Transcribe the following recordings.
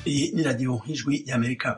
Iyi ni radiyo y'ijwi y'amerika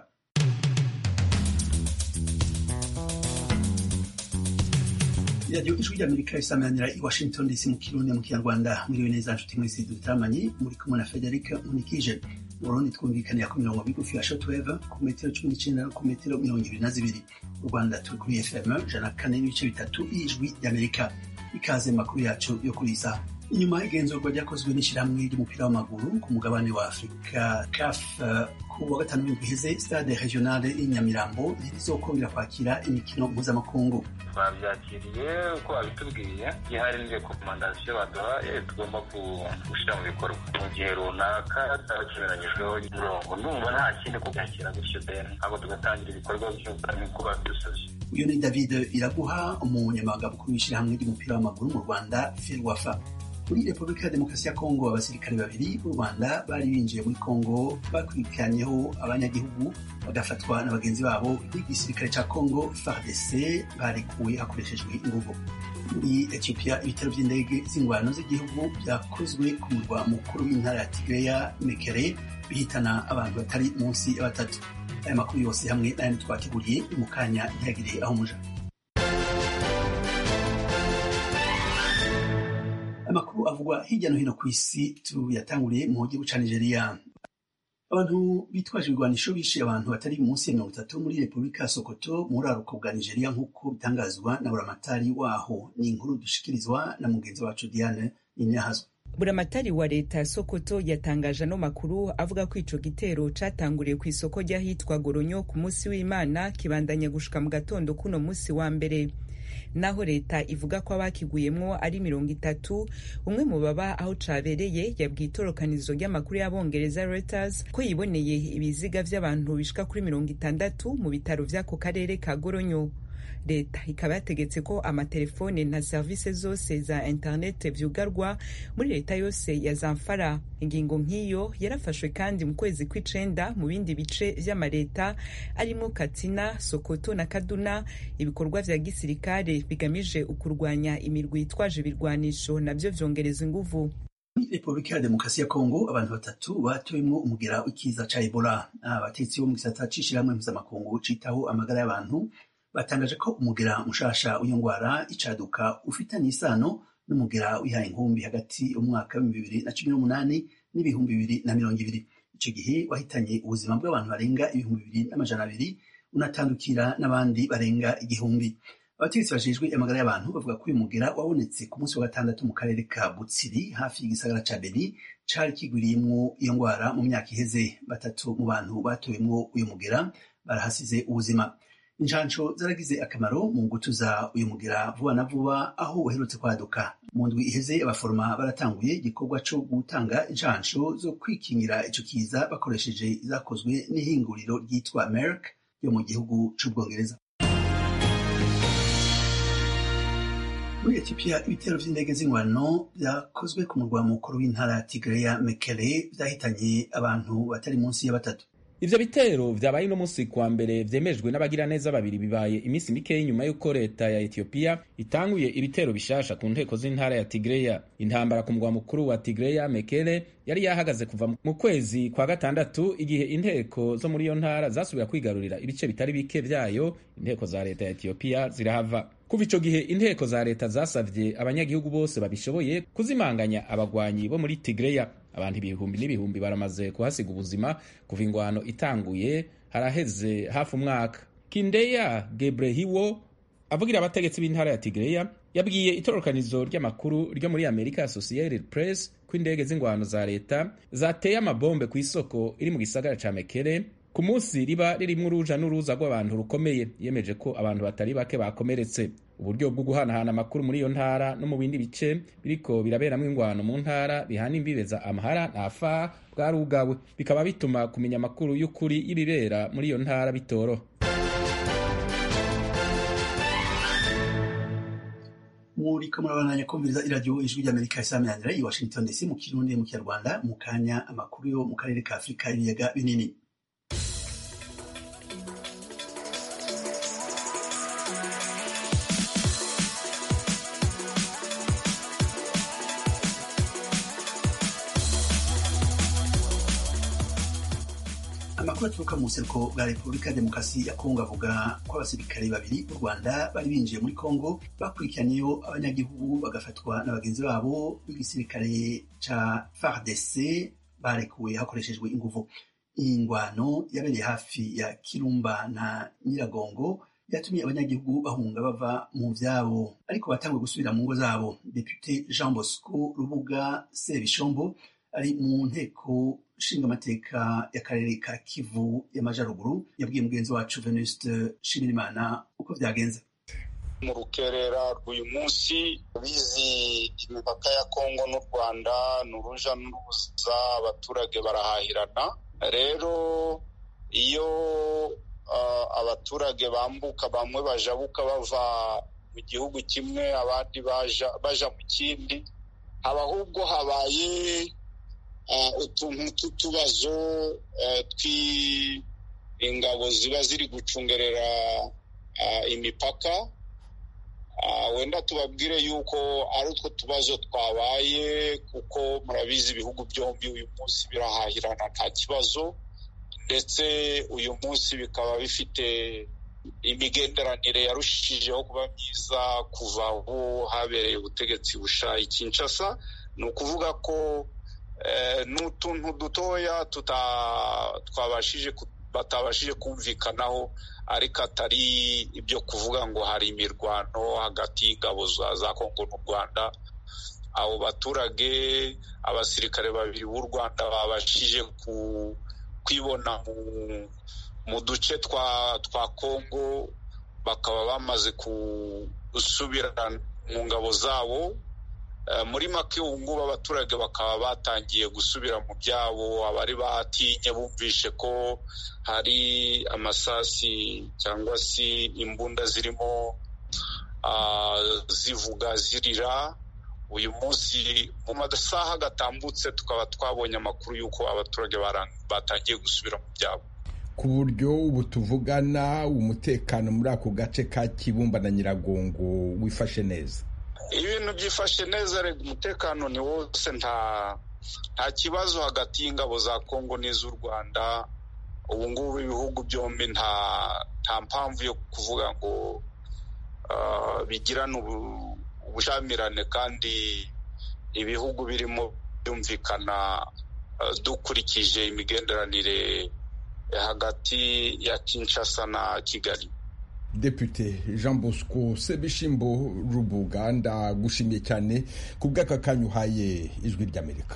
iradiyo ijwi ry'amerika risamanira i washington dc mu kirundi mu kinyarwanda mwiriwe neza nshuti mwese dutaramanye muri kumwe na frederic munikije mu burundi twumvikanira ku mirongo migufi ya shotweve ku metero cumi n'icenda no ku metero mirongo ibiri na zibiri mu rwanda turi kuri fm ijana kane n'ibice bitatu y'ijwi ry'amerika ikaze makuru yacu yo kuri iyi saha inyuma y'igenzurwa ryakozwe n'ishyirahamwe ry'umupira w'amaguru ku mugabane wa afurika caf uh, ku wa gatanu w'indwi iheze stade regionale y'inyamirambo ntirizokongera kwakira imikino mpuzamakungu twabyakiriye uko babitubwiye gihari ni rekomandasiyo baduhaye tugomba gushyira mu bikorwa mu gihe runaka tutakimeranyijweho umurongo ndumva nta kindi kubyakira gutyo deni ntabwo tugatangira ibikorwa nk'uko babidusabye uyu ni david iraguha umunyamabanga mukuru w'ishyirahamwe ry'umupira w'amaguru mu rwanda ferwafa muri repubulika ya demokarasi ya kongo abasirikare babiri b'u rwanda bari binjiye muri kongo bakurikiranyeho abanyagihugu bagafatwa na bagenzi babo n'igisirikare ca kongo fardc barekuwe hakoreshejwe inguvu muri ethiopia ibitaro vy'indege z'ingwano z'igihugu vyakozwe ku murwa mukuru w'intara ya tigreya mekere bihitana abantu batari munsi ya batatu aya makuru yose hamwe n'ayandi twateguriye mu kanya ntihagire aho muja amakuru avugwa hirya no hino ku isi tuyatanguriye mu gihugu ca nigeria abantu bitwaje ibigwanisho bishe abantu batari munsi ya mirongo itatu muri repubulika ya sokoto mu buraruko bwa nigeria nk'uko bitangazwa na buramatari waho ni inkuru dushikirizwa na mugenzi wacu diane ninahazwa buramatari wa leta ya sokoto yatangaje ano makuru avuga ko ico gitero catanguriye ku isoko ry'ahitwa goronyo ku munsi w'imana kibandanya gushika mu gatondo kuno munsi wa mbere naho leta ivuga ko abakiguyemwo ari mirongo itatu umwe mu baba aho cabereye yabwiye itorokanizo ry'amakuru y'abongereza Reuters ko yiboneye ibiziga vy'abantu bishika kuri mirongo itandatu mu bitaro vy'ako karere ka goronyo leta ikaba yategetse ko amatelefone na serivisi zose za interinete vyugarwa muri leta yose ya zamfara ingingo nk'iyo yarafashwe kandi mu kwezi kw'icenda mu bindi bice vy'amaleta arimwo katsina sokoto na kaduna ibikorwa vya gisirikare bigamije ukurwanya imirwi yitwaje ibirwanisho navyo vyongereza inguvu muri repubulika ya demokarasi ya kongo abantu batatu batowemwo umugera w'ikiza ca ebola abatetsi bo mu gisata c'ishirahamwe mpuzamakungu citaho amagara y'abantu batangaje ko umugera mushasha w'iyo ngwara icaduka ufitanye isano n'umugera wihaye inkumbi hagati y'umwaka w'ibihumbi bibiri na cumi n'umunani n'ibihumbi bibiri na mirongo ibiri ico gihe wahitanye ubuzima bw'abantu barenga ibihumbi bibiri n'amajana abiri unatandukira n'abandi barenga igihumbi abategetsi bajejwe amagara y'abantu bavuga ko uyu mugera wabonetse ku munsi wa gatandatu mu karere ka butsiri hafi y'igisagara ca beni cari kigwiriyemwo iyo ngwara mu myaka iheze batatu mu bantu batowemwo uyu mugera barahasize ubuzima injanco zaragize akamaro mu gutuza uyu mugera vuba na vuba aho uherutse kwaduka mu ndwi iheze abaforoma baratanguye igikorwa co gutanga injanco zo kwikingira ico kiza bakoresheje izakozwe n'ihinguriro ryitwa merck yo mu gihugu c'ubwongereza muri ethiopia ibitero vy'indege z'ingwano vyakozwe ku murwa mukuru w'intara ya tigreya mekele vyahitanye abantu batari munsi ya batatu ivyo bitero vyabaye uno munsi kwa mbere vyemejwe n'abagiraneza babiri bibaye iminsi mikeyi nyuma y'uko leta ya etiyopiya itanguye ibitero bishasha ku nteko z'intara ya tigreya intambara ku mugwa mukuru wa tigreya mekele yari yahagaze kuva mu kwezi kwa gatandatu igihe inteko zo muri iyo ntara zasubira kwigarurira ibice bitari bike vyayo inteko za leta ya etiyopiya zirahava kuva ico gihe inteko za leta zasavye abanyagihugu bose babishoboye kuzimanganya abagwanyi bo muri tigreya abantu ibihumbi n'ibihumbi baramaze kuhasiga ubuzima kuva ingwano itanguye haraheze hafi umwaka kindeya gebrehiwo avugira abategetsi b'intara ya tigreya yabwiye itororokanizo ry'amakuru ryo muri amerika associated press ko indege z'ingwano za leta zateye amabombe ku isoko iri mu gisagara ca mekere ku munsi riba ririmwo uruja n'uruza rw'abantu rukomeye yemeje ko abantu batari bake bakomeretse uburyo bwo guhanahana amakuru muri iyo ntara no mu bindi bice biriko biraberamwo ingwano mu ntara bihana imbibe za amahara na afar bwarugawe bikaba bituma kumenya amakuru y'ukuri y'ibibera muri iyo ntara bitoroha muriko murabandanya kumviriza iradiyo ijwi ry'amerika isaminanira i washington dc mu kirundi mu kinyarwanda mu kanya amakuru yo mu karere ka afurika y'ibiyaga binini amakuru aturuka mu buseruko bwa repubulika ya demokarasi ya kongo avuga ko abasirikare babiri b'u rwanda bari binjiye muri kongo bakurikiraniyeyo abanyagihugu bagafatwa na bagenzi babo b'igisirikare ca fardc barekuwe hakoreshejwe inguvu iyi ngwano yabereye hafi ya kirumba na nyiragongo yatumye abanyagihugu bahunga bava mu vyabo ariko batanguye gusubira mu ngo zabo depute jean bosco rubuga sebishombo ari mu nteko nshinga amateka y'akarere ka kivu y'amajaruguru yabwiye mugenzi wacu venuste nshimirimana uko vyagenze mu rukerera rw'uyu munsi bizi imipaka ya kongo n'u rwanda ni uruja n'uruza abaturage barahahirana rero iyo uh, abaturage bambuka bamwe bajabuka bava mu gihugu kimwe abandi baja, baja mu kindi haba ahubwo habaye utuntu tw'utubazo tw'ingabo ziba ziri gucungerera imipaka wenda tubabwire yuko ari utwo tubazo twabaye kuko murabizi ibihugu byombi uyu munsi birahahirana nta kibazo ndetse uyu munsi bikaba bifite imigenderanire yarushijeho kuba myiza kuva aho habereye ubutegetsi busha i Kinshasa ni ukuvuga ko ni utuntu dutoya twabashije batabashije kumvikanaho ariko atari ibyo kuvuga ngo hari imirwano hagati y'ingabo za kongo n'u rwanda abo baturage abasirikare babiri b'u rwanda babashije kwibona mu duce twa kongo bakaba bamaze gusubira mu ngabo zabo muri make ubu ngubu abaturage bakaba batangiye gusubira mu byabo abari batinye bumvishe ko hari amasasi cyangwa se imbunda zirimo zivuga zirira uyu munsi mu masaha gatambutse tukaba twabonye amakuru y'uko abaturage batangiye gusubira mu byabo ku buryo ubu tuvugana umutekano muri ako gace ka kibumba na nyiragongo wifashe neza ibintu byifashe neza rega umutekano ni wose nta nta kibazo hagati y'ingabo za kongo n'iz'u rwanda ubu ngubu ibihugu byombi nta nta mpamvu yo kuvuga ngo bigirane ubushyamirane kandi ibihugu birimo byumvikana dukurikije imigenderanire hagati ya kinshasa na kigali Depute Jean Bosco Sebishimbo Rubuga ndagushimiye cyane ku bw'aka kanya uhaye ijwi ry'Amerika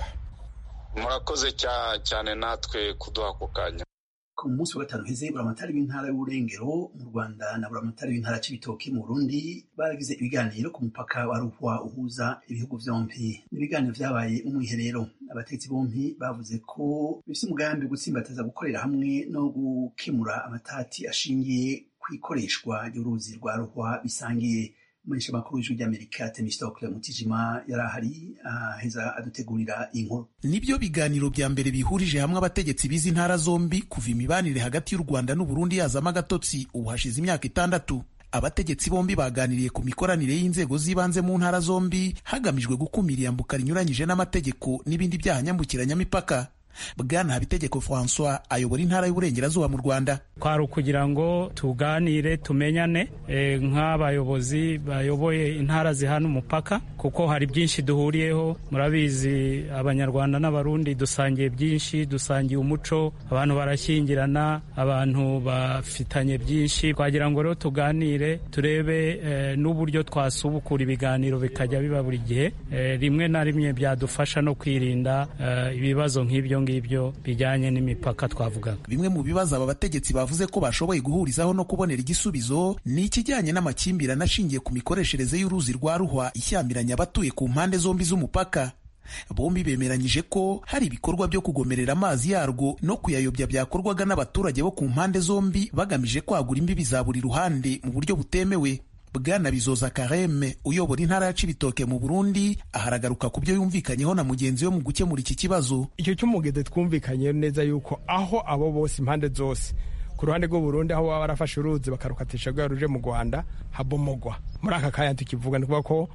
murakoze cyane natwe kuduha ako kanya ku munsi wa gatanu heze buramatari w'intara y'uburengero mu rwanda na buramatari w'intara c'ibitoki mu burundi baragize ibiganiro ku mupaka wa ruhwa uhuza ibihugu vyompi ibiganiro vyabaye mu mwiherero abategetsi bompi bavuze ko bifise umugambi gutsimbataza gukorera hamwe no gukemura amatati ashingiye kw'ikoreshwa ry'uruzi rwa ruhwa bisangiye umunyesha makuru w'ijwi ry'amerika temistokle mutijima yari ahari aheza adutegurira inkuru nibyo biganiro bya mbere bihurije hamwe abategetsi b'izi ntara zombi kuva imibanire hagati y'u rwanda n'uburundi yazamo agatotsi ubu hashize imyaka itandatu abategetsi bombi baganiriye ku mikoranire y'inzego z'ibanze mu ntara zombi hagamijwe gukumira iyambuka rinyuranyije n'amategeko n'ibindi byaha nyambukiranyamipaka bwana habitegeko francois ayobora intara y'uburengerazuba mu rwanda kwari ukugira ngo tuganire tumenyane e, nk'abayobozi bayoboye intara zihana umupaka kuko hari byinshi duhuriyeho murabizi abanyarwanda n'abarundi dusangiye byinshi dusangiye umuco abantu barashyingirana abantu bafitanye byinshi twagira ngo rero tuganire turebe e, n'uburyo twasubukura ibiganiro bikajya biba buri gihe e, rimwe na rimwe byadufasha no kwirinda ibibazo nk'ibyo ngibyo bijyanye n'imipaka twavugaga bimwe mu bibazo aba bategetsi bavuze ko bashoboye guhurizaho no kubonera igisubizo ni ikijyanye n'amakimbirane ashingiye ku mikoreshereze y'uruzi rwa ruhwa ishyamiranya abatuye ku mpande zombi z'umupaka bombi bemeranyije ko hari ibikorwa byo kugomerera amazi yarwo no kuyayobya byakorwaga n'abaturage bo ku mpande zombi bagamije kwagura imbibi za buri ruhande mu buryo butemewe bwana bizoza kareme uyobora intara ya cibitoke mu burundi aharagaruka ku byo yumvikanyeho na mugenzi we mu gukemura iki kibazo icyo cy'umugede twumvikanye neza yuko aho abo bose impande zose ku ruhande rw'uburundi aho baba barafashe uruzi bakarukatisha rwera ruje mu rwanda habomogwa muri aka kanya tukivuga ni kuvuga ko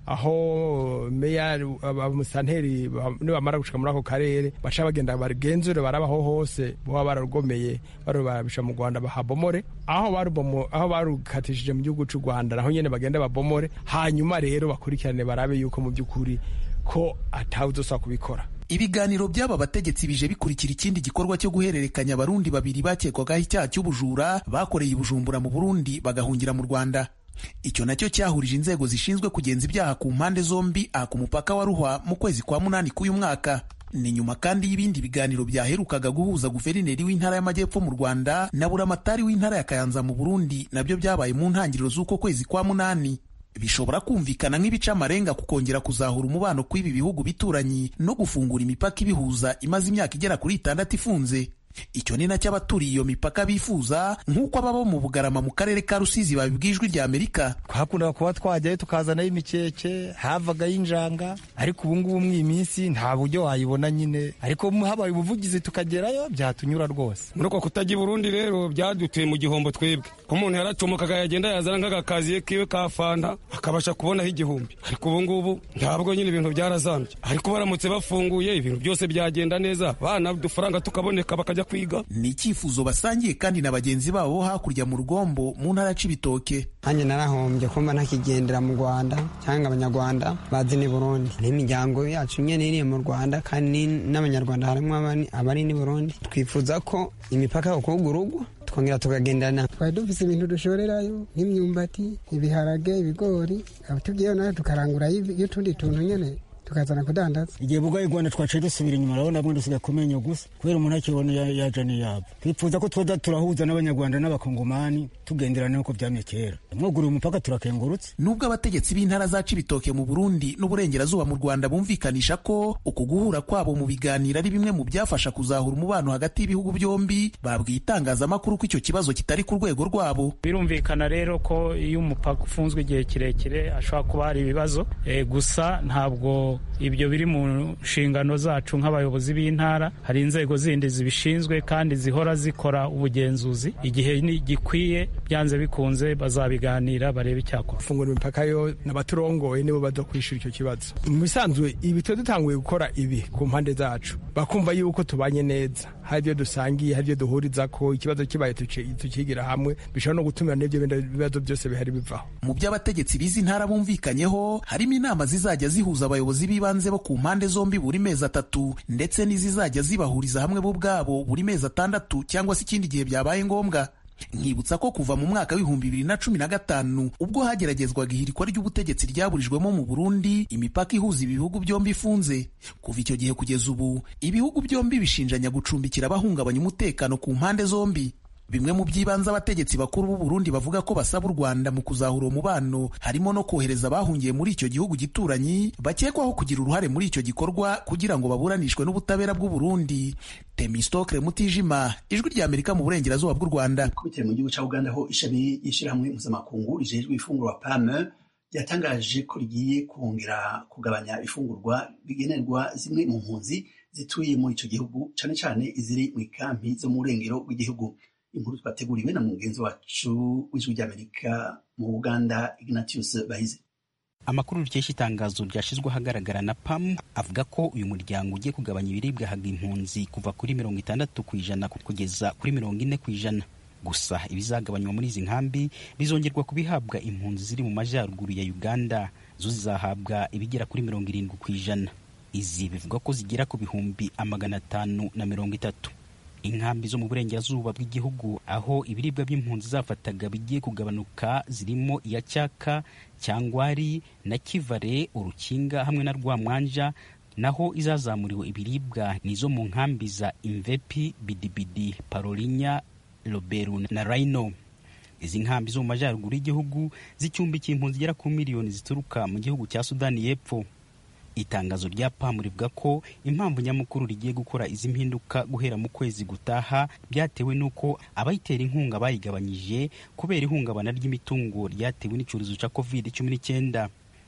aho meya abamusanteri nibamara gushika muri ako karere baca bagenda bagenzure barabaho hose boba bararugomeye barubabisha mu rwanda bahabomore aho barubomo aho barukatishije mu gihugu cy'u rwanda naho nyene bagenda babomore hanyuma rero bakurikirane barabe yuko mu by'ukuri ko atawuzosaba kubikora ibiganiro by'aba bategetsi bije bikurikira ikindi gikorwa cyo guhererekanya abarundi babiri bakekwagaho icyaha cy'ubujura bakoreye ibujumbura mu burundi bagahungira mu rwanda icyo nacyo cyahurije inzego zishinzwe kugenza ibyaha ku mpande zombi aha ku mupaka wa ruhwa mu kwezi kwa munani k'uyu mwaka ni nyuma kandi y'ibindi biganiro byaherukaga guhuza guverineri w'intara y'amajyepfo mu rwanda na buramatari w'intara ya kayanza mu burundi nabyo byabaye mu ntangiriro z'uko kwezi kwa munani bishobora kumvikana nk'ibica amarenga ku kongera kuzahura umubano kw'ibi bihugu bituranyi no gufungura imipaka ibihuza imaze imyaka igera kuri itandatu ifunze icyo ni nacyo abaturiye iyo mipaka bifuza nk'uko ababa mu bugarama mu karere ka rusizi babibwiye ijwi rya amerika twakundaga kuba twajyayo tukazanayo imikeke havagayo injanga ariko ubu ngubu mu iyi minsi nta buryo wayibona nyine ariko habaye ubuvugizi tukagerayo byatunyura rwose muri uko kutajya i burundi rero byadutuye mu gihombo twebwe ko umuntu yaracomokaga yagenda yazana nk'agakaziye kiwe ka fanta akabasha kubonaho igihumbi ariko ubu ngubu ntabwo nyine ibintu byarazambye ariko baramutse bafunguye ibintu byose byagenda neza bana udufaranga tukaboneka bakajya kwiga ni icyifuzo basangiye kandi na bagenzi babo bo hakurya mu rugombo mu ntara c'ibitoke nanjye narahombye kumva ntakigendera mu rwanda cyangwa abanyarwanda bazi ni burundi n'imiryango yacu nyine iri mu rwanda kandi n'abanyarwanda harimo abari ni burundi twifuza ko imipaka ukugurugwa twongera tukagendana twari dufise ibintu dushorerayo nk'imyumbati ibiharage ibigori tugiyeyo nayo tukarangurayo y'utundi tuntu nyene tukazana kudandaza igihe bugaye rwanda twaciye dusubira inyuma urabona bwo dusigaye kumenya gusa kubera umuntu akibona yaja niyabo twifuza ko twoza turahuza n'abanyarwanda n'abakongomani tugenderana nk'uko byamye kera mwuguriye umupaka turakengurutse nubwo abategetsi b'intara za cibitoke mu burundi n'uburengerazuba mu rwanda bumvikanisha ko uku guhura kwabo mu biganiro ari bimwe mu byafasha kuzahura umubano hagati y'ibihugu byombi babwiye itangazamakuru ko icyo kibazo kitari ku rwego rwabo birumvikana rero ko iyo umupaka ufunzwe igihe kirekire hashobora kuba hari ibibazo e, gusa ntabwo ibyo biri mu nshingano zacu nk'abayobozi b'intara hari inzego zindi zibishinzwe kandi zihora zikora ubugenzuzi igihe gikwiye byanze bikunze bazabiganira barebe icyakora gufungura imipaka yo n'abaturongoye nibo baza kwishyura icyo kibazo mu bisanzwe ibi tuba dutanguye gukora ibi ku mpande zacu bakumva yuko tubanye neza hari ibyo dusangiye hari ibyo duhuriza ko ikibazo kibaye tukigira hamwe bishobora no gutumira n'ibyo bibazo byose bihari bivaho mu byo abategetsi b'izi ntara bumvikanyeho harimo inama zizajya zihuza abayobozi b'ibanze bo ku mpande zombi buri mezi atatu ndetse n'izizajya zibahuriza hamwe bo ubwabo buri mezi atandatu cyangwa se ikindi gihe byabaye ngombwa nkibutsa ko kuva mu mwaka w'ibihumbi bibiri na cumi na gatanu ubwo hageragezwaga ihirikwa ry'ubutegetsi ryaburijwemo mu burundi imipaka ihuza ibihugu byombi ifunze kuva icyo gihe kugeza ubu ibihugu byombi bishinjanya gucumbikira abahungabanya umutekano ku mpande zombi bimwe mu by'ibanze abategetsi bakuru b'u Burundi bavuga ko basaba u Rwanda mu kuzahura umubano harimo no kohereza abahungiye muri icyo gihugu gituranyi bakekwaho kugira uruhare muri icyo gikorwa kugira ngo baburanishwe n'ubutabera bw'u Burundi Temistokle Mutijima ijwi rya Amerika mu burengerazuba bw'u Rwanda kubitira mu gihugu cya Uganda ho ishami y'ishyirahamwe mpuzamakungu rijejwe ifungurwa PAM ryatangaje ko rigiye kongera kugabanya ifungurwa bigenerwa zimwe mu mpunzi zituye muri icyo gihugu cyane cyane iziri mu ikampi zo mu burengero bw'igihugu inkuru twateguriwe na mugenzi wacu w'ijwi ry'amerika mu uganda ignatius bahize amakuru rikesha itangazo ryashyizwe ahagaragara na pam avuga ko uyu muryango ugiye kugabanya ibiribwa haga impunzi kuva kuri mirongo itandatu ku ijana kugeza kuri mirongo ine ku ijana gusa ibizagabanywa muri izi nkambi bizongerwa kubihabwa impunzi ziri mu majyaruguru ya uganda zo zizahabwa ibigera kuri mirongo irindwi ku ijana izi bivuga ko zigera ku bihumbi amagana atanu na mirongo itatu inkambi zo mu burengerazuba bw'igihugu aho ibiribwa by'impunzi zafataga bigiye kugabanuka zirimo iya cyaka cyangwari na kivare urukinga hamwe na rwamwanja naho izazamuriwe ibiribwa ni izo mu nkambi za imvepi bidibidi parolinya roberu na rhino izi nkambi zo mu majyaruguru y'igihugu zicumbikiye impunzi zigera ku miliyoni zituruka mu gihugu cya sudani y'epfo itangazo rya pamu rivuga ko impamvu nyamukuru rigiye gukora izi mpinduka guhera mu kwezi gutaha byatewe n'uko abayitera inkunga bayigabanyije kubera ihungabana ry'imitungo ryatewe n'icyorezo cya covid cumi n'icyenda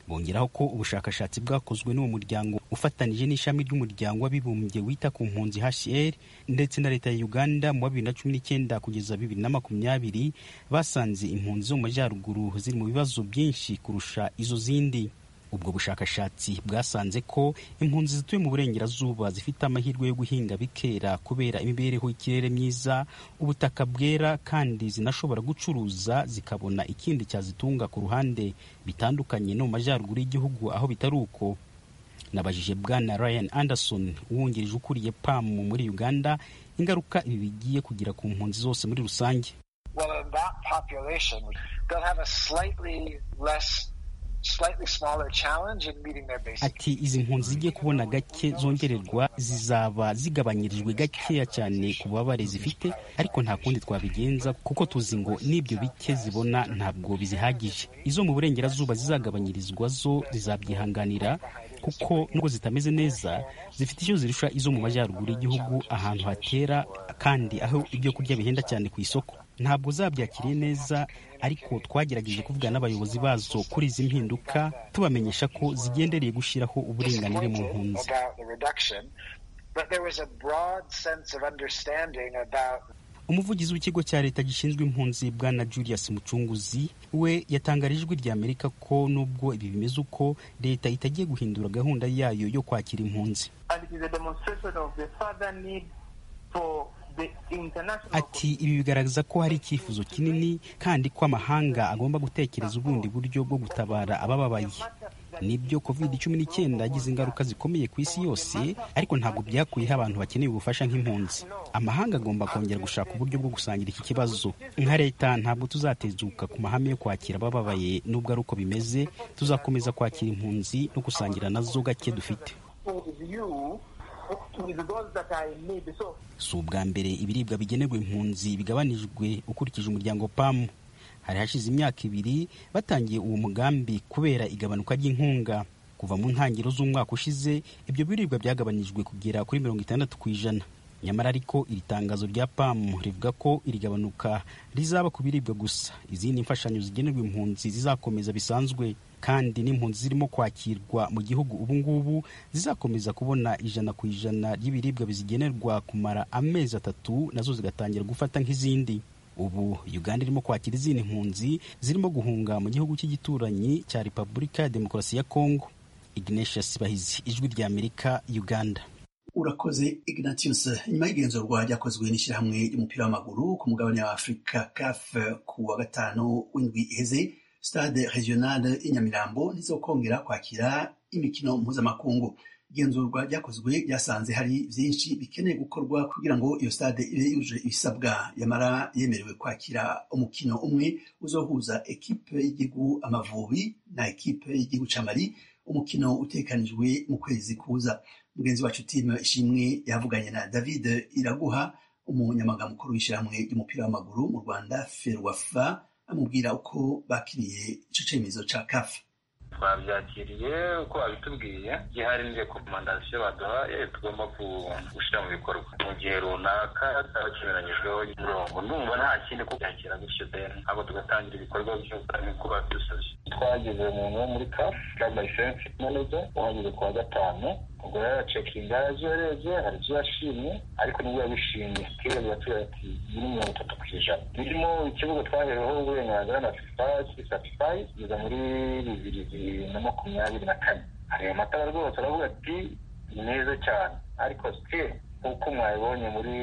bongeraho ko ubushakashatsi bwakozwe n'uwo muryango ufatanije n'ishami ry'umuryango w'abibumbye wita ku mpunzi HCR ndetse na leta ya Uganda mu wa bibiri na cumi n'icyenda kugeza bibiri na makumyabiri basanze impunzi zo mu majyaruguru ziri mu bibazo byinshi kurusha izo zindi ubwo bushakashatsi bwasanze ko impunzi zituye mu burengerazuba zifite amahirwe yo guhinga bikera kubera imibereho y'ikirere myiza ubutaka bwera kandi zinashobora gucuruza zikabona ikindi cyazitunga ku ruhande bitandukanye no mu majyaruguru y'igihugu aho bitari uko nabajije bwana ryan anderson uwungirije ukuriye pam muri uganda ingaruka ibi bigiye kugira ku mpunzi zose muri rusange well, in that population, they'll have a slightly less slightly smaller challenge in meeting their basic ati izi mpunzi zigiye kubona gake zongererwa zizaba zigabanyirijwe gakeya cyane ku bubabare zifite ariko nta kundi twabigenza kuko tuzi ngo n'ibyo bike zibona ntabwo bizihagije izo mu burengerazuba zizagabanyirizwa zo zizabyihanganira kuko nubwo zitameze neza zifite icyo zirusha izo mu majyaruguru y'igihugu ahantu hatera kandi aho ibyo kurya bihenda cyane ku isoko ntabwo zabyakiriye neza ariko twagerageje kuvugana n'abayobozi bazo kuri izi mpinduka tubamenyesha ko zigendereye gushyiraho uburinganire mu mpunzi about the reduction, but there was a broad sense of understanding about umuvugizi w'ikigo cya leta gishinzwe impunzi bwana julius mucunguzi we yatangarije ijwi rya amerika ko nubwo ibi bimeze uko leta itagiye guhindura gahunda yayo yo kwakira impunzi and it is a demonstration of the further need for the international ati ibi bigaragaza ko hari icyifuzo kinini kandi ko amahanga agomba gutekereza ubundi buryo bwo gutabara abababaye nibyo covid cumi n'icyenda yagize ingaruka zikomeye ku isi yose ariko ntabwo byakuyeho abantu bakeneye ubufasha nk'impunzi amahanga agomba kongera gushaka uburyo bwo gusangira iki kibazo nka leta ntabwo tuzatezuka ku mahame yo kwakira abababaye nubwo ari uko bimeze tuzakomeza kwakira impunzi no gusangira nazo gake dufite with you with those that are in need. So si ubwa mbere ibiribwa bigenerwa impunzi bigabanijwe ukurikije umuryango pamu hari hashize imyaka ibiri batangiye uwo mugambi kubera igabanuka ry'inkunga kuva mu ntangiriro z'umwaka ushize ibyo biribwa byagabanijwe kugera kuri mirongo itandatu ku ijana nyamara ariko iri tangazo rya pamu rivuga ko iri gabanuka rizaba ku biribwa gusa izindi mfashanyo zigenerwa impunzi zizakomeza bisanzwe kandi n'impunzi zirimo kwakirwa mu gihugu ubu ngubu zizakomeza kubona ijana ku ijana ry'ibiribwa bizigenerwa kumara amezi atatu nazo zigatangira gufata nk'izindi ubu uganda irimo kwakira izindi mpunzi zirimo guhunga mu gihugu cy'igituranyi cya repubulika ya demokarasi ya kongo ignatius bahizi ijwi rya amerika uganda urakoze ignatius nyuma y'igenzurwa ryakozwe n'ishyirahamwe ry'umupira w'amaguru ku mugabane wa afurika caf ku wa gatanu w'indwi iheze stade regionale y'inyamirambo ntizokongera kwakira imikino mpuzamakungu igenzurwa ryakozwe ryasanze hari byinshi bikeneye gukorwa kugira ngo iyo stade ibe yuje ibisabwa yamara yemerewe kwakira umukino umwe uzohuza ekipe y'igihugu amavubi na ekipe y'igihugu camari umukino utekanijwe mu kwezi kuza mugenzi wacu timu ishimwe yavuganye na david iraguha umunyamaganga mukuru w'ishyirahamwe ry'umupira w'amaguru mu rwanda ferwafa amubwira uko bakiriye ico cemezo ca kafa twabyakiriye uko babitubwiye gihari ni rekomandasiyo baduhaye tugomba gushyira mu bikorwa mu gihe runaka cyaba kinyuranyijweho umurongo numva nta kindi ko byakira gutyo deni ahubwo tugatangira ibikorwa byose nk'uko badusabye twagize umuntu wo muri kafu club license manager uhageze ku wa gatanu ubwo rero aracekinga yaje yarebye hari ibyo yashimye ariko nibwo yabishimye kera biratubwira ati biri mirongo itatu ku ijana birimo ikibuga twahereweho uburenganzira na fifa certified kugeza muri bibiri na makumyabiri na kane hari amatara rwose aravuga ati ni meza cyane ariko still nk'uko mwabibonye muri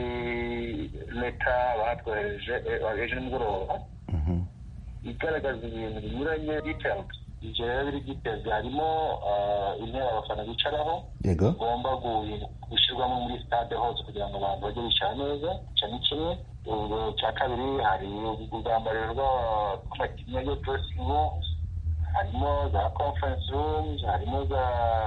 leta batwohereje ejo nimugoroba igaragaza ibintu binyuranye details ibyo rero biri details harimo intebe abafana bicaraho bigomba gushyirwamo muri stade hose kugira ngo abantu bajye bicara neza icyo ni kimwe cya kabiri hari ubwambariro bw'amakinnyi yo dressing rooms harimo za conference rooms harimo za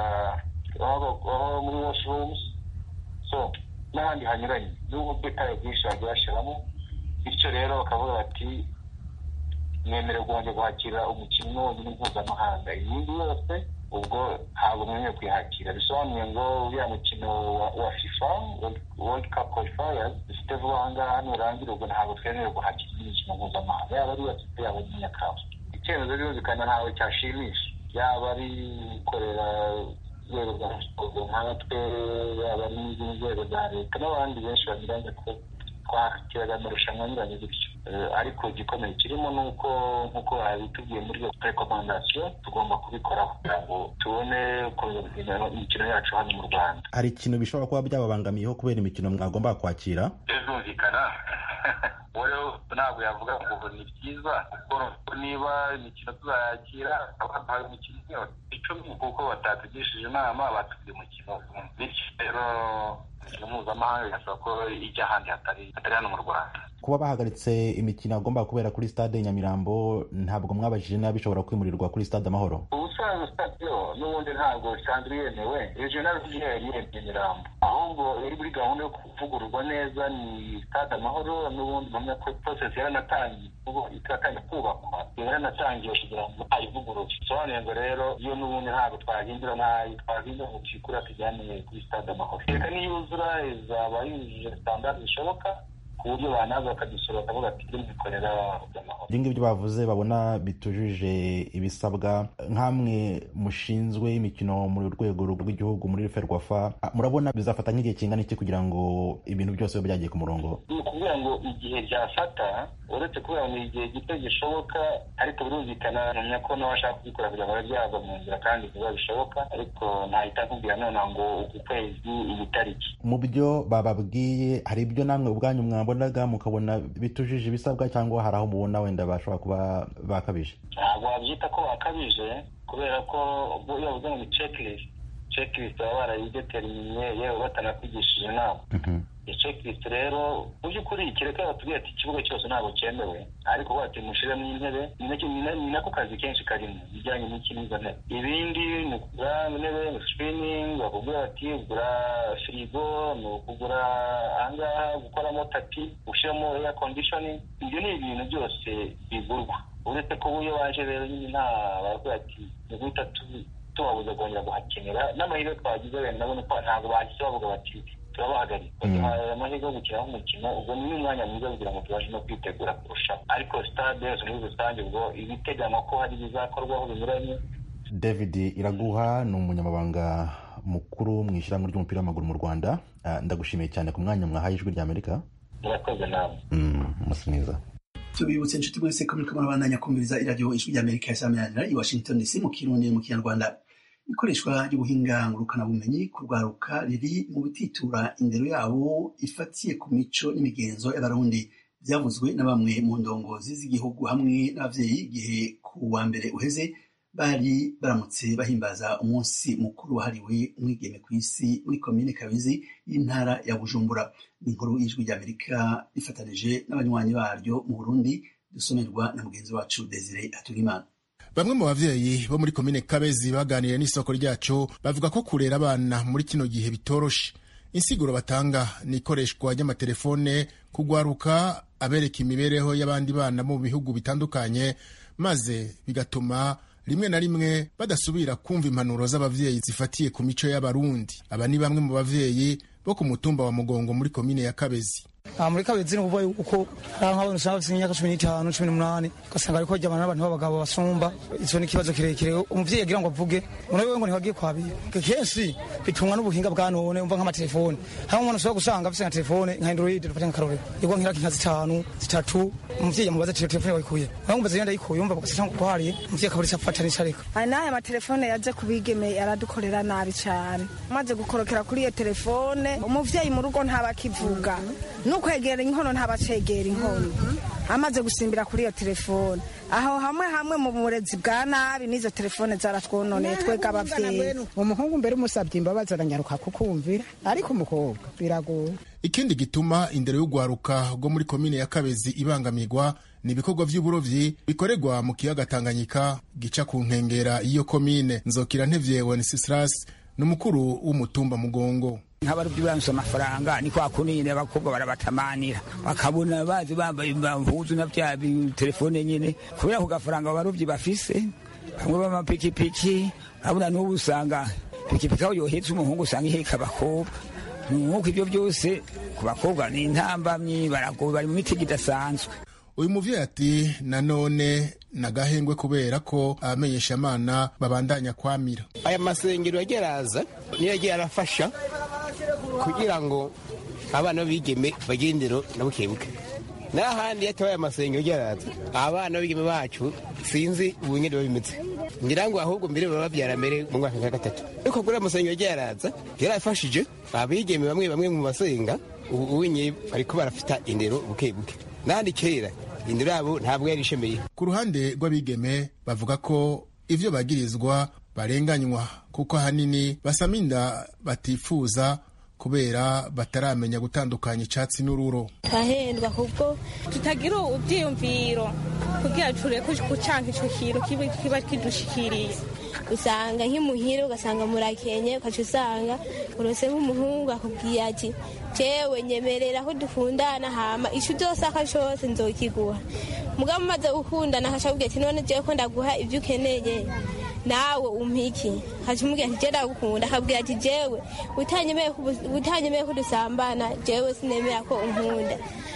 aho muri washrooms so n'ahandi hanyuranye n'ubwo bwitaye bwinshi bagiye bashyiramo bityo rero bakavuga bati mwemerewe kongera kwakira umukino wonyine mpuzamahanga iyindi yose ubwo ntabwo mwemerewe kwihakira bisobanuye ngo uriya mukino wa fifa world cup qualifiers dufite vuba aha ngaha nurangira ubwo ntabwo twemerewe guhakira indi mikino mpuzamahanga yaba ari iya fifa yaba ari iya kafu icyemezo birumvikana ntawe cyashimisha yaba ari gukorera urwego rwa siporo nkatwe yaba ari n'izindi nzego za leta n'abandi benshi banyuranye ko twakiraga amarushanwa anyuranye gutyo ariko igikomeye kirimo ni uko nk'uko babitubwiye muri iyo rekomandasiyo tugomba kubikoraho kugira ngo tubone imikino yacu hano mu rwanda hari ikintu bishobora kuba byababangamiyeho kubera imikino mwagomba kwakira bizumvikana rero ntabwo yavuga ngo ni byiza kuko niba imikino tuzayakira abaduhaye imikino yose icumi kuko batatugishije inama batubwiye umukino bityo rero imikino mpuzamahanga bigasaba ko ijya ahandi hatari hatari hano mu rwanda kuba bahagaritse imikino agomba kubera kuri stade nyamirambo ntabwo mwabajije niba bishobora kwimurirwa kuri stade amahoro ubusanzwe stade yo n'ubundi ntabwo isanzwe yemewe regional yari yemeye nyamirambo ahubwo yari muri gahunda yo kuvugururwa neza ni stade amahoro n'ubundi mpamya ko process yaranatangiye ubu ikatangira kubakwa yaranatangiye kugira ngo ayivugurure bisobanuye ngo rero iyo n'ubundi ntabwo twahindura ntayo twahindura ngo tuyikura tujyane kuri stade amahoro reka niyuzura izaba yujuje standard zishoboka ku buryo banaza bakadusura bakavuga ati turi mubikorera amahoro ibyo ngibyo bavuze babona bitujuje ibisabwa nk'amwe mushinzwe imikino mu rwego rw'igihugu muri ferwafa murabona bizafata nk'igihe kingana iki kugira ngo ibintu byose bibe byagiye ku murongo ni ukuvuga ngo igihe byafata uretse kubera ngo ni igihe gito gishoboka ariko birumvikana namenya ko nawe ashaka kubikora kugira ngo bibe byava mu nzira kandi vuba bishoboka ariko ntahita nkubwira nonaha ngo uku kwezi iyi tariki mu byo bababwiye hari ibyo namwe ubwanyu mwabonaga mukabona bitujuje ibisabwa cyangwa hari aho mubona wenda bashobora kuba bakabije ntabwo wabyita ko bakabije kubera ko iyo bavuze ngo ni checklist checklist baba barayideterminye yewe batanakwigishije inama iyo checklist rero mu by'ukuri kireka batubwira ati ikibuga cyose ntabwo cyemewe ariko bati mushiremo intebe ni nako kazi kenshi karimo bijyanye n'ikinizo ntebe ibindi ni ukugura intebe ni screening bakubwira bati ugura firigo ni ukugura ahangaha gukoramo tapi gushyiramo air conditioning ibyo ni ibintu byose bigurwa uretse ko iyo waje rero nyine nta baravuga ati ni guhita tubabuza kongera guhakenera n'amahirwe twagize wenda nabona ko ntabwo bahise bavuga bati turabahagarika baduhaye amahirwe yo gukinaho umukino ubwo ni umwanya mwiza kugira ngo tubashe no kwitegura kurusha ariko stade yose muri rusange ubwo ibiteganywa ko hari ibizakorwaho binyuranye david iraguha ni umunyamabanga mukuru mu ishyirahamwe ry'umupira w'amaguru mu rwanda ndagushimiye cyane ku mwanya mwahaye ijwi ry'amerika murakoze nawe umunsi mwiza tubibutse inshuti mwese ko muriko murabandanya kumviriza iradiyo ijwi ry'amerika yasamiranyira i washington dc mu kirundi mu kinyarwanda ikoreshwa ry'ubuhinga ngurukanabumenyi kurwaruka riri mu bititura indero yabo ifatiye ku mico n'imigenzo y'abarundi byavuzwe na bamwe mu ndongozi z'igihugu hamwe n'ababyeyi igihe ku wa mbere uheze bari baramutse bahimbaza umunsi mukuru wahariwe umwigeme ku isi muri komine kabizi y'intara ya bujumbura ni inkuru y'ijwi ry'amerika rifatanije n'abanywanyi baryo mu burundi dusomerwa na mugenzi wacu desire aturimana bamwe mu bavyeyi bo muri komine kabezi baganiriye n'isoko ryacu bavuga ko kurera abana muri kino gihe bitoroshe insiguro batanga ni ikoreshwa ry'amatelefone kugwaruka abereka imibereho y'abandi bana mu bihugu bitandukanye maze bigatuma rimwe na rimwe badasubira kumva impanuro z'abavyeyi zifatiye ku mico y'abarundi aba ni bamwe mu bavyeyi bo ku mutumba wa mugongo muri komine ya kabezi muri kabezi ni ukuvuga yuko hari nk'abantu usanga bafite imyaka cumi n'itanu cumi n'umunani ugasanga ariko bajyana n'abantu b'abagabo basumba icyo ni ikibazo kirekire umuvyeyi agira ngo avuge umuntu wewe ngo ntibagiye kwabira kenshi bitumwa n'ubuhinga bwa none umva nk'amatelefone hamwe umuntu ushobora gusanga afite nka telefone nka android dufate nk'akarorero igwa nk'iraki nka zitanu zitatu umuvyeyi amubaza ati telefone wayikuye nawe umbaza iyo ndayikuye umva gusa cyangwa kuhariye umuvyeyi akaba ariko afata n'icareka n'aya matelefone yaje kubigeme yaradukorera nabi cyane maze gukorokera kuri iyo telefone umuvyeyi mu rugo ntabakivuga nukwegera inkono ntabacegera inkono amaze gusimbira kuri iyo telefone aho hamwe hamwe mu burezi bwa nabi n'izo telefone zaratwononeye twega abavyeyi umuhungu mbere umusabye imbabazi aranyaruka kukumvira ariko umukobwa biragoye ikindi gituma indero y'urwaruka rwo muri komine ya kabezi ibangamirwa ni ibikorwa vy'uburovyi bikorerwa mu kiyaga tanganyika gica ku nkengera y'iyo komine nzokira ntevye wenceslas ni umukuru w'umutumba mugongo nk'abarobyi baronse amafaranga ni kwa kundi nyine abakobwa barabatamanira bakabona bazi bambaye impuzu na bya telefone nyine kubera ku gafaranga abarobyi bafise bamwe b'amapikipiki urabona n'ubu usanga pikipiki aho yohetse umuhungu usanga iheka abakobwa nk'uko ibyo byose ku bakobwa ni intambamyi baragowe bari mu mitego idasanzwe uyu muvyeyi ati nanone nagahengwe kubera ko abamenyeshamana babandanya kwamira aya masengero yagiye araza niyo yagiye arafasha kugira ngo abana b'abigeme bagire indero na bukebuke n'ahandi yatabaye amasengero yagiye araza abana b'abigeme bacu sinzi ubu nyine biba bimeze ngira ngo ahubwo mbere baba babyara mbere mu mwaka wa gatatu ariko kuri aya masengero yagiye araza yarafashije abigeme bamwe bamwe mu masenga ubu unye bariko barafita indero buke buke n'ahandi kera indero yabo ntabwo yari ishemeye ku ruhande rw'abigeme bavuga ko ivyo bagirizwa barenganywa kuko ahanini basama inda batifuza kubera bataramenya gutandukanya icatsi n'ururo turahendwa kubwo tutagira ibyiyumviro kugira tureke gucanka ico kintu kiba kidushikiriye usanga nk'imuhira ugasanga murakenye ukaca usanga urose nk'umuhungu akubwiye ati jewe nyemerera ko dukundana hama ico uzosaka cose nzokiguha mugabo umaze gukundana akaca akubwira ati none jewe ko ndaguha ivyo ukeneye nawe umpiki haca umubwira ati jewe ndagukunda akabwira ati jewe utanyemeye ko dusambana jewe sinemera ko unkunda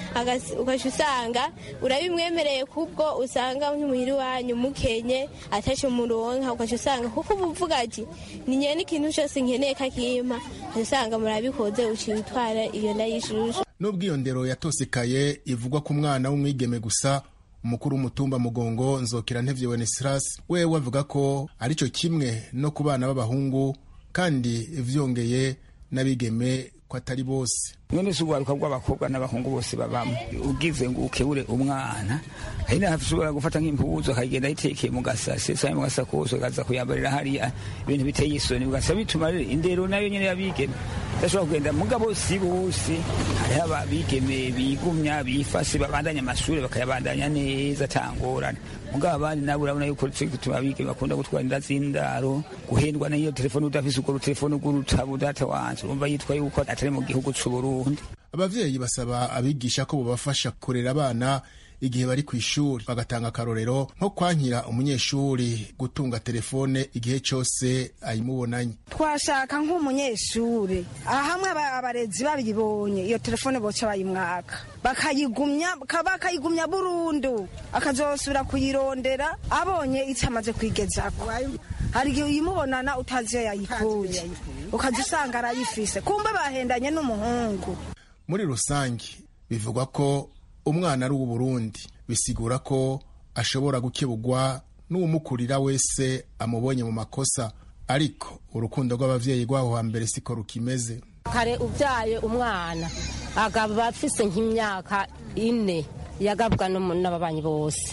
ugaca usanga urabimwemereye kubwo usanga nk'imuhira iwanyu mukenye atashe umuronka ugaca usanga kuko uba uvuga ati ninye n'ikintu cyose nkeneye kakimpa ugaca usanga murabikoze uciye utwara iyo nda y'ishusho n'ubwo iyo ndero yatosekaye ivugwa ku mwana w'umwigeme gusa umukuru w'umutumba mugongo nzokera ntevye wenesirasi wewe avuga ko arico kimwe no ku bana b'abahungu kandi vyongeye n'abigeme ko atari bose none si urwaruka rw'abakobwa n'abahungu bose babamo ugize ngo ukebure umwana hari n'aho ushobora gufata nk'impuzu akagenda ayitekeye mu gasase cyangwa mu gasakoso akaza kuyambarira hariya ibintu biteye isoni ugasaba bituma rero indero nayo nyine y'abigeme idashobora kugenda mugabo si bose hariho ababigeme bigumya bifase babandanya amashuri bakayabandanya neza atangorane mugabo abandi nabo urabona yuko gituma abigeme bakunda gutwara inda z'indaro guhendwa n'iyo telefone udafise urwo rutelefone rw'urutabo data wanje urumva yitwa yuko atari mu gihugu c'uburundi abavyeyi basaba abigisha ko bobafasha kurera abana igihe bari ku ishuri bagatanga akarorero nko kwankira umunyeshuri gutunga telefone igihe cyose ayimubonanye twashaka nk'umunyeshuri hamwe abarezi babibonye iyo telefone boca bayimwaka bakayigumya bakayigumya burundu akazosubira kuyirondera abonye icyo amaze kwigezako hari igihe uyimubonana utazi iyo yayikuye ukajya usanga arayifise kumbe bahendanye n'umuhungu muri rusange bivugwa ko umwana ari uw'uburundi bisigura ko ashobora gukebugwa n'uwumukurira wese amubonye mu makosa ariko urukundo rw'abavyeyi rw'aho hambere siko rukimeze kare ubyaye umwana agaba afise nk'imyaka ine yagabwa n'ababanyi bose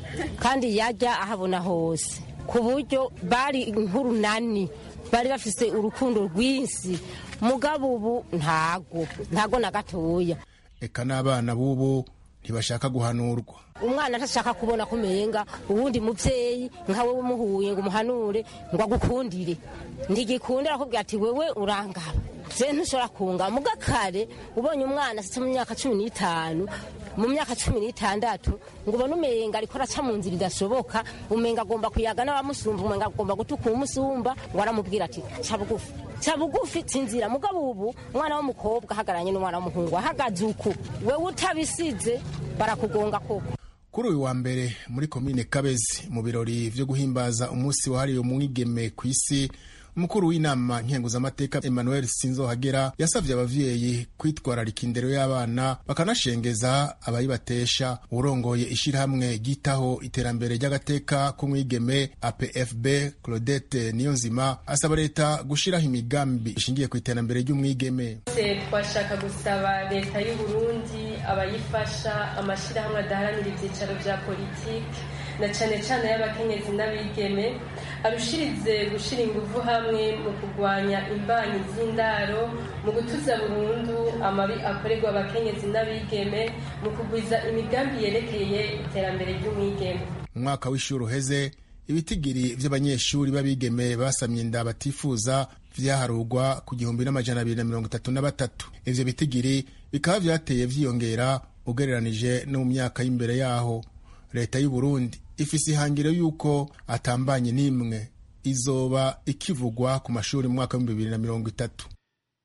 kandi yajya ahabona hose ku buryo bari nk'urunani bari bafise urukundo rwinshi mugabo ubu ntago ntago na gatoya eka n'abana b'ubu ntibashaka guhanurwa umwana ntashaka kubona ko umenga uwundi muvyeyi nkawe umuhuye ngo umuhanure ngo agukundire ntigikundira akubwira ati wewe urangaba je ntushobora kunga muga kare ubonye umwana asitse mu myaka cumi n'itanu mu myaka cumi n'itandatu ngo ubone umenga ariko araca mu nzira idashoboka umenga agomba kuyaga n'abamusumba umenga agomba gutuka umusumba ngo aramubwira ati ca bugufi ca bugufi sinzira mugabo ubu umwana w'umukobwa ahagaranye n'umwana w'umuhungu ahagaze uku wewe utabisize barakugonga koko kuri uyu wa mbere muri komine kabezi mu birori vyo guhimbaza umunsi wahariwe umwigeme ku isi umukuru w'inama nkenguzamateka emmanuel sinzohagera yasavye abavyeyi kwitwararika indero y'abana bakanashengeza abayibatesha urongoye ishirahamwe ryitaho iterambere ry'agateka k'umwigeme apfb claudette niyonzima asaba leta gushiraho imigambi ishingiye ku iterambere ry'umwigeme twashaka gusaba leta y'uburundi abayifasha amashirahamwe adaharanira ivyicaro vya politiki na cane cane y'abakenyezi n'abigeme arushirize gushira inguvu hamwe mu kurwanya imbanyi z'indaro mu gutuza burundu amabi akorerwa abakenyezi n'abigeme mu kugwiza imigambi yerekeye iterambere ry'umwigeme mu mwaka w'ishuri uheze ibitigiri vy'abanyeshuri b'abigeme basamye inda batifuza vyaharugwa ku gihumbi n'amajana abiri na mirongo itatu na batatu ivyo bitigiri bikaba vyateye vyiyongera ugereranije no mu myaka y'imbere yaho leta y'u Burundi ifise ihangiro yuko atambanye n'imwe izoba ikivugwa ku mashuri mu mwaka w'ibihumbi bibiri na mirongo itatu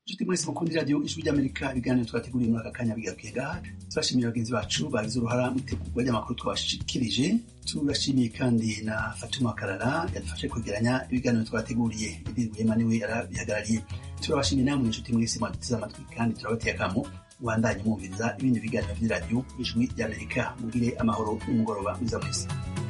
inshuti mwese mukunda iradiyo ijwi ry'amerika ibiganiro twateguriye muri aka kanya bigarukiye ngaha turashimiye bagenzi bacu bagize uruhara mu itegurwa ry'amakuru twabashikirije turashimiye kandi na fatuma karara yadufashe kwegeranya ibiganiro twateguriye ibirwema niwe yarabihagarariye turabashimiye namwe inshuti mwese mwaduteze amatwi kandi turabateye akamo wandanye mwumviriza ibindi biganiro by'iradiyo ijwi ry'amerika mugire amahoro n'umugoroba mwiza mwese